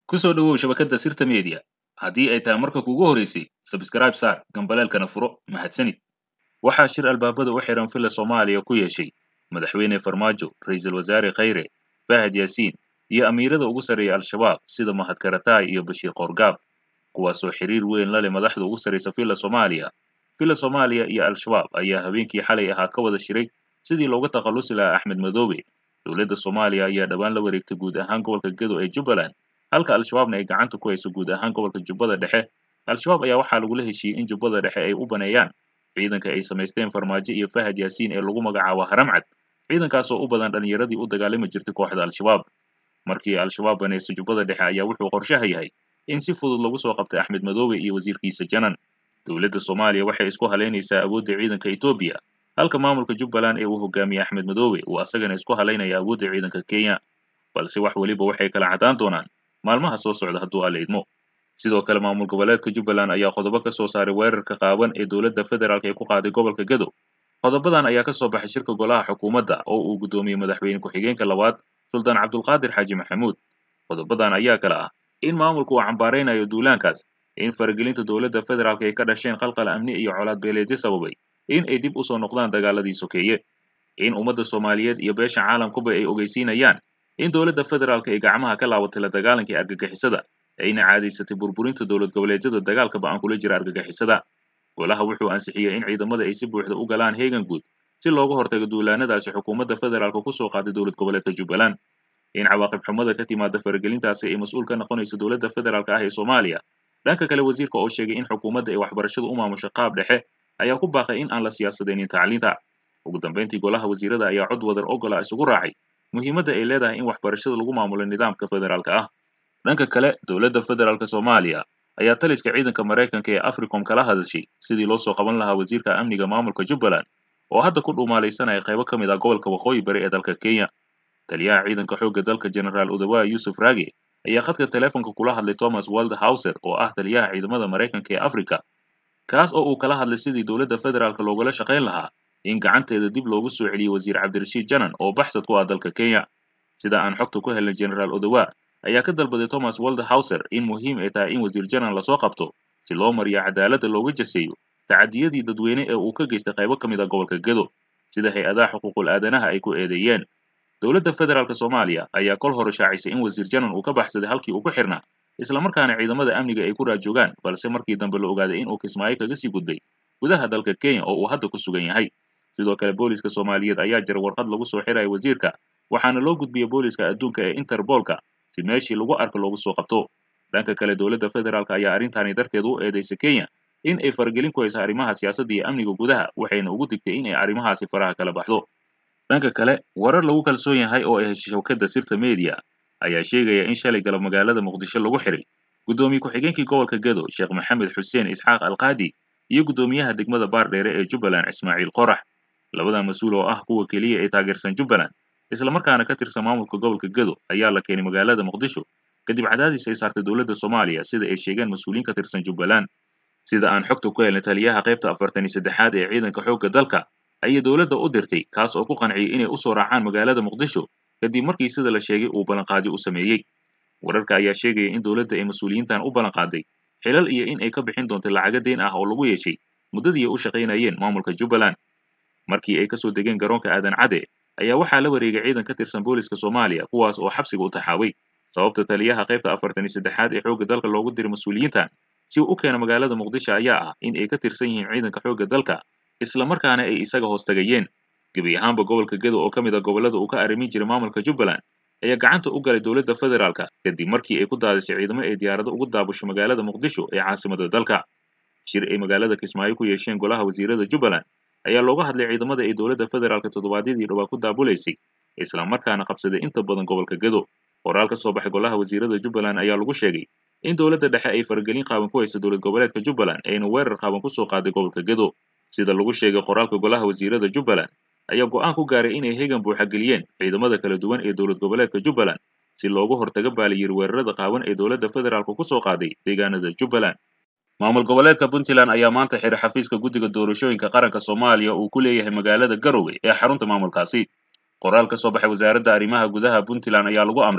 ku soo dhowow shabakadda sirta media haddii ay tahay marka kugu horeysay sabskraib saar gambaleelkana furo mahadsanid waxaa shir albaabada u xihan filla soomaaliya ku yeeshay madaxweyne farmaajo ra'iisul wasaare khayre fahad yaasiin iyo amiirada ugu sarreeya al-shabaab sida mahad karataay iyo bashiir qoorgaab kuwaasoo xiriir weyn la leh madaxda ugu sarraysa filla soomaaliya filla soomaaliya iyo al-shabaab ayaa habeenkii xalay ahaa ka wada shiray sidii looga takhallusi lahaa axmed madoobe dowladda soomaaliya ayaa dhowaan la wareegtay guud ahaan gobolka gedo ee jubbaland halka al-shabaabna ay gacanta ku hayso guud ahaan gobolka jubbada dhexe al-shabaab ayaa waxaa lagula heshiiyey in jubbada dhexe ay u baneeyaan ciidanka ay samaysteen farmaajo iyo fahad yaasiin ee lagu magacaabo haramcad ciidankaasoo u badan dhallinyaradii u dagaalami jirtay kooxda al-shabaab markii al-shabaab banaysto jubbada dhexe ayaa wuxuu qorshaha yahay in si fudud lagu soo qabtay axmed madoobe iyo wasiirkiisa janan dowladda soomaaliya waxay isku halaynaysaa awoodda ciidanka etoobiya halka maamulka jubbaland ee uu hogaamiyey axmed madoobe uu asagana isku halaynaya awoodda ciidanka kenya balse wax weliba waxay kala caddaan doonaan maalmaha soo socda hadduu alla idmo sidoo kale maamul goboleedka jubbaland ayaa qodobo ka soo saaray weerarka qaawan ee dowladda federaalk ee ku qaaday gobolka gedo qodobadan ayaa ka soo baxay shirka golaha xukuumadda oo uu guddoomiyey madaxweyne ku-xigeenka labaad suldaan cabdulqaadir xaaji maxamuud qodobadan ayaa kale ah in maamulku uu cambaaraynayo duulaankaas in faragelinta dowladda federaalk ay ka dhasheen qalqal amni iyo colaad beeleedyo sababay in ay dib u soo noqdaan dagaaladii sokeeye in ummadda soomaaliyeed iyo beesha caalamkuba ay ogeysiinayaan in dowladda federaalk ay gacmaha ka laabatay la dagaalankii argagixisada ayna caadaysatay burburinta dowlad goboleedyada dagaalka ba'an kula jira argagixisada golaha wuxuu ansixiyey in ciidamada ay si buuxda u galaan heegan guud si looga hortago duulaanadaasi xukuumadda federaalka ku soo qaaday dowlad goboleedka jubbaland in cawaaqib xumada ka timaada faragelintaasi ay mas-uul ka noqonayso dowladda federaalk ah ee soomaaliya dhanka kale wasiirka oo sheegay in xukuumadda ay waxbarashadu u maamusho qaab dhexe ayaa ku baaqay in aan la siyaasadaynin tacliinta ugu dambayntii golaha wasiirada ayaa cod wadar ogola isugu raacay muhiimadda ay leedahay in waxbarashada lagu maamulo nidaamka federaalka ah dhanka kale dowladda federaalk soomaaliya ayaa taliska ciidanka maraykanka ee africom kala hadashay sidii loo soo qaban lahaa wasiirka amniga maamulka jubbaland oo hadda ku dhuumaalaysanaya qaybo ka mid ah gobolka waqooyi bari ee dalka kenya taliyaha ciidanka xoogga dalka generaal udawaa yuusuf raage ayaa khadka teleefonka kula hadlay thomas waldhauser oo ah taliyaha ciidamada maraykanka ee africa kaas oo uu kala hadlay sidii dowladda federaalk loogala shaqayn lahaa in gacanteeda dib loogu soo celiyey wasiir cabdirashiid janan oo baxsad ku ah dalka kenya sida aan xogta ku helnay generaal odawa ayaa ka dalbaday thomas waldhauser in muhiim ay tahay in wasiir janan lasoo qabto si loo mariyo cadaaladda looga jaseeyo tacadiyadii dadweyne ee uu ka geystay qaybo ka mid ah gobolka gedo sida hay-adaha xuquuqul aadanaha ay ku eedeeyeen dowladda federaalk soomaaliya ayaa kol hore shaacisay in wasiir janan uu ka baxsaday halkii uu ku xirnaa islamarkaana ciidamada amniga ay ku raajoogaan balse markii dambe la ogaaday in uu kismaayo kaga sii gudbay gudaha dalka kenya oo uu hadda ku sugan yahay sidoo kale booliska soomaaliyeed ayaa jira warqad lagu soo xiraya wasiirka waxaana loo gudbiyey booliska adduunka ee interbolka si meeshii lagu arko loogu soo qabto dhanka kale dowladda federaalk ayaa arrintaani darteed u eedaysay kenya in ay faragelin ku haysa arrimaha siyaasadda iyo amniga gudaha waxayna ugu digtay in ay arrimahaasi faraha kala baxdo dhanka kale warar lagu kalsoon yahay oo ay heshay shawkadda sirta media ayaa sheegaya in shalay galab magaalada muqdisho lagu xiray guddoomiye ku-xigeenkii gobolka gedo sheekh maxamed xuseen isxaaq alqaadi iyo guddoomiyaha degmada baardheere ee jubbaland ismaaciil qorax labadan mas-uul oo ah kuwa keliya ee taageersan jubbaland islamarkaana ka tirsan maamulka gobolka gedo ayaa la keenay magaalada muqdisho kadib cadaadis ay saartay dowladda soomaaliya sida ay sheegeen mas-uuliyiin ka tirsan jubbaland sida aan xogta ku helnay taliyaha qaybta afartan iyo saddexaad ee ciidanka xoogga dalka ayay dowladda u dirtay kaas oo ku qanciyey inay u soo raacaan magaalada muqdisho kadib markii sida la sheegay uu ballanqaadi u sameeyey wararka ayaa sheegaya in dowladda ay mas-uuliyiintan u ballanqaaday xilal iyo in ay ka bixin doonto lacago deen ah oo lagu yeeshay muddadii ay u shaqaynayeen maamulka jubbaland markii ay kasoo degeen garoonka aadan cade ayaa waxaa la wareegay ciidan ka tirsan booliska soomaaliya kuwaas oo xabsiga u taxaaway sababta taliyaha qaybta afartan iyo saddexaad ee xoogga dalka loogu diray mas-uuliyiintan si uu u keena magaalada muqdisho ayaa ah in ay ka tirsan yihiin ciidanka xoogga dalka islamarkaana ay isaga hoos tagayeen gebi ahaanba gobolka gedo oo ka mid a gobollada uu ka arrimin jiray maamulka jubbaland ayaa gacanta u galay dowladda federaalka kadib markii ay ku daadisay ciidamo ay diyaarado ugu daabusho magaalada muqdisho ee caasimada dalka shir ay magaalada kismaayo ku yeesheen golaha wasiirada jubbaland ayaa looga hadlay ciidamada ay dowladda federaalka toddobaadyadii dhowaa ku daabulaysay islamarkaana qabsaday inta badan gobolka gedo qoraal ka soo baxay golaha wasiirada jubbaland ayaa lagu sheegay in dowladda dhexe ay faragelin qaaban ku hayso dowlad goboleedka jubbaland ayna weerar qaaban ku soo qaaday gobolka gedo sida lagu sheegay qoraalka golaha wasiirada jubbaland ayaa go'aan ku gaaray inay hegan buuxa geliyeen ciidamada kala duwan ee dowlad goboleedka jubbaland si loogu hortaga baaliyir weerarada qaawan ee dowladda federaalka ku soo qaaday deegaanada jubbaland maamul goboleedka puntland ayaa maanta xiray xafiiska guddiga doorashooyinka qaranka soomaaliya uu ku leeyahay magaalada garowe ee xarunta maamulkaasi qoraal ka soo baxay wasaaradda arrimaha gudaha puntland ayaa lagu amray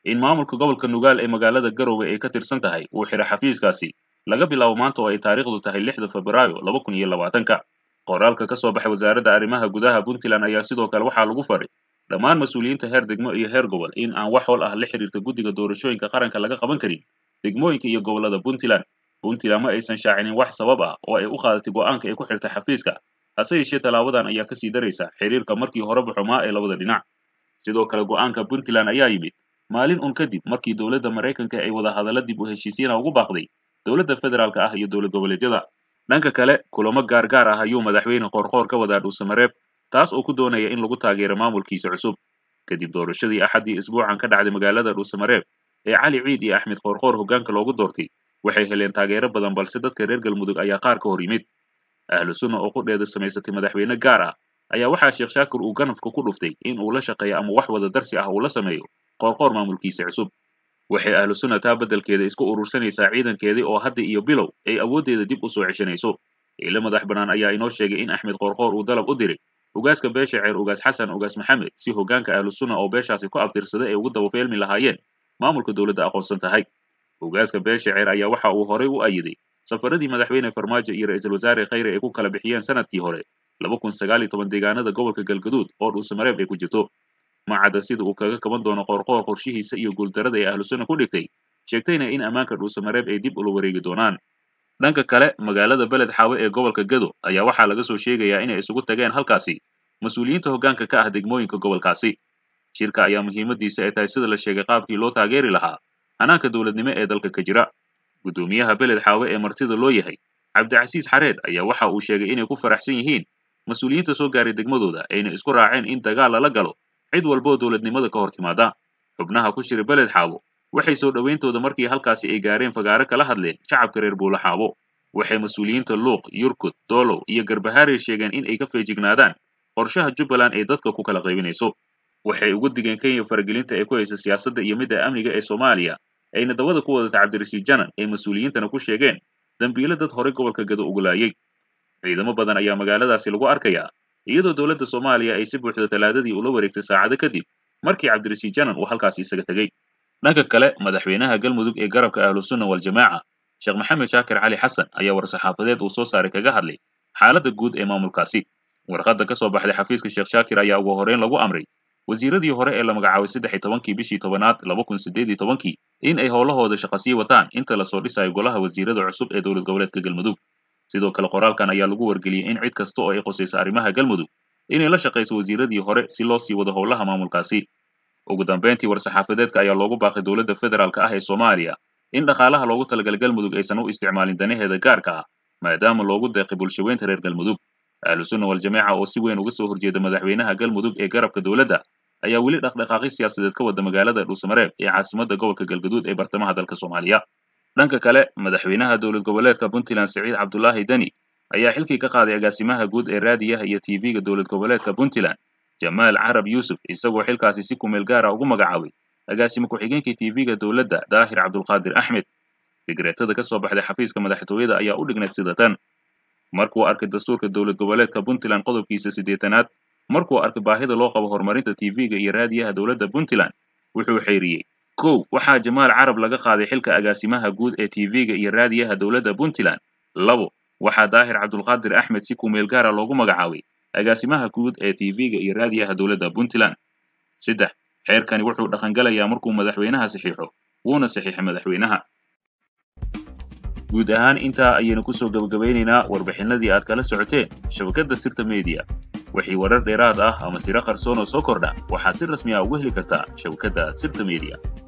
in maamulka gobolka nugaal ee magaalada garowe ay ka tirsan tahay uu xidha xafiiskaasi laga bilaabo maanta oo ay taariikhdu tahay lixda febraayo laba kun iyo labaatanka qoraalka ka soo baxay wasaaradda arrimaha gudaha puntland ayaa sidoo kale waxaa lagu faray dhammaan mas-uuliyiinta heer degmo iyo heer gobol in aan wax hol ah la xiriirta guddiga doorashooyinka qaranka laga qaban karin degmooyinka iyo gobollada puntland puntland ma aysan shaacinin wax sabab ah oo ay u qaadatay go'aanka ay ku xirtay xafiiska hase yeeshee tallaabadan ayaa kasii daraysa xiriirka markii horeba xumaa ee labada dhinac sidoo kale go'aanka puntland ayaa yimid maalin un kadib markii dowladda maraykanka ay wada hadalla dib u heshiisiina ugu baaqday dowladda federaalka ah iyo dowlad goboleedyada dhanka kale kulamo gaargaar ah ayuu madaxweyne qoorqoor ka wadaa dhuusamareeb taas oo ku doonaya in lagu taageero maamulkiisa cusub kadib doorashadii axaddii isbuucan ka dhacday magaalada dhuusamareeb ee cali ciid iyo axmed qoorqoor hoggaanka loogu doortay waxay heleen taageero badan balse dadka reer galmudug ayaa qaar ka hor yimid ahlu sunna oo qudheeda samaysatay madaxweyne gaar ah ayaa waxaa sheekh shaakir uu ganafka ku dhuftay in uu la shaqeeyo ama wax wada darsi ah uu la sameeyo qoorqoor maamulkiisa cusub waxay ahlu sunna taa beddelkeeda isku urursanaysaa ciidankeedii oo hadda iyo bilow ay awooddeeda dib u soo ceshanayso ilo madax bannaan ayaa inoo sheegay in axmed qoorqoor uu dalab u diray ugaaska beesha ceer ugaas xasan ugaas maxamed si hoggaanka ahlu sunna oo beeshaasi ku abtirsada ay ugu dababeelmi lahaayeen maamulka dowladda aqoonsan tahay ugaaska beesha ceer ayaa waxa uu horay u ayiday safaradii madaxweyne farmaajo iyo ra'iisul wasaare khayre ay ku kala bixiyeen sanadkii hore laba kun sagaal iyo toban deegaanada gobolka galgaduud oo dhuusamareeb ay ku jirto macadda sida uu kaga kaban doono qoorqoor qorshihiisa iyo guuldarada ay ahlu sunna ku dhigtay sheegtayna in ammaanka dhuusamareeb ay dib ula wareegi doonaan dhanka kale magaalada beled xaawe ee gobolka gado ayaa waxaa laga soo sheegayaa inay isugu tageen halkaasi mas-uuliyiinta hoggaanka ka ah degmooyinka gobolkaasi shirka ayaa muhiimadiisa ay tahay sida la sheegay qaabkii loo taageeri lahaa hanaanka dowladnimo ee dalka ka jira guddoomiyaha beled xaawe ee martida loo yahay cabdicasiis xareed ayaa waxa uu sheegay inay ku faraxsan yihiin mas-uuliyiinta soo gaaray degmadooda ayna isku raaceen in dagaal lala galo cid walboo dowladnimada ka hor timaada xubnaha ku jira beled xaawo waxay soo dhowayntooda markii halkaasi ay gaareen fagaaro kala hadleen shacabka reer buulaxaabo waxay mas-uuliyiinta luuq yurkud doolow iyo garbahaarey sheegeen in ay ka feejignaadaan qorshaha jubbaland ee dadka ku kala qaybinayso waxay ugu digeen kenya faragelinta ay ku haysa siyaasadda iyo midda amniga ee soomaaliya ayna dabada ku wadata cabdirashiid janan ee mas-uuliyiintana ku sheegeen dambiilo dad horey gobolka gado ugu laayay ciidamo badan ayaa magaaladaasi lagu arkayaa iyadoo dowladda soomaaliya ay si buuxda talaadadii ula wareegtay saacado kadib markii cabdirashiid janan uu halkaasi isaga tegey dhanka kale madaxweynaha galmudug ee garabka ahlu sunna waljamaaca sheekh maxamed shaakir cali xasan ayaa war-saxaafadeed uu soo saaray kaga hadlay xaaladda guud ee maamulkaasi warqadda ka soo baxday xafiiska sheekh shaakir ayaa ugu horreyn lagu amray wasiiradii hore ee la magacaabay saddex iyo tobankii bishii tobanaad laba kun siddeed iyo tobankii in ay howlahooda shaqa sii wataan inta lasoo dhisayo golaha wasiirada cusub ee dowlad goboleedka galmudug sidoo kale qoraalkan ayaa lagu wargeliyey in cid kasta oo ay qusayso arrimaha galmudug inay la shaqayso wasiiradii hore si loo sii wado howlaha maamulkaasi ugu dambeyntii war-saxaafadeedka ayaa loogu baaqay dowladda federaalka ah ee soomaaliya in dhaqaalaha loogu talagalay galmudug aysan u isticmaalin danaheeda gaarka ah maadaama loogu deeqay bulshaweynta reer galmudug ahlu sunna waljamaaca oo si weyn uga soo horjeeda madaxweynaha galmudug ee garabka dowladda ayaa weli dhaqdhaqaaqi siyaasadeed ka wada magaalada dhuusamareeb ee caasimadda gobolka galgaduud ee bartamaha dalka soomaaliya dhanka kale madaxweynaha dowlad goboleedka puntland siciid cabdulaahi deni ayaa xilkii ka qaaday agaasimaha guud ee raadiyaha iyo tv-ga dowlad goboleedka puntland jamaal carab yuusuf isagoo xilkaasi si kumeel gaara ugu magacaabay agaasime ku-xigeenkii tv-ga dowladda daahir cabdulqaadir axmed digreetada ka soo baxday xafiiska madaxtooyada ayaa u dhignayd sida tan markuu arkay dastuurka dowlad goboleedka puntland qodobkiisa siddeetanaad markuu arkay baahida loo qabo horumarinta tv-ga iyo raadiyaha dowladda puntland wuxuu xeeriyey kow waxaa jamaal carab laga qaaday xilka agaasimaha guud ee tv-ga iyo raadiyaha dowladda puntland labo waxaa daahir cabdulqaadir axmed si kumeel gaara loogu magacaabay agaasimaha guud ee tv-ga iyo raadiyaha dowladda puntland saddex xeerkani wuxuu dhaqangalayaa markuu madaxweynaha saxiixo wuuna saxiixay madaxweynaha guud ahaan intaa ayaynu kusoo gebagabaynaynaa warbixinadii aad kala socoteen shabakadda sirta mediya wixii warar dheeraad ah ama siro qarsoon oo soo kordha waxaad si rasmi ah ugu heli kartaa shabakadda sirta mediya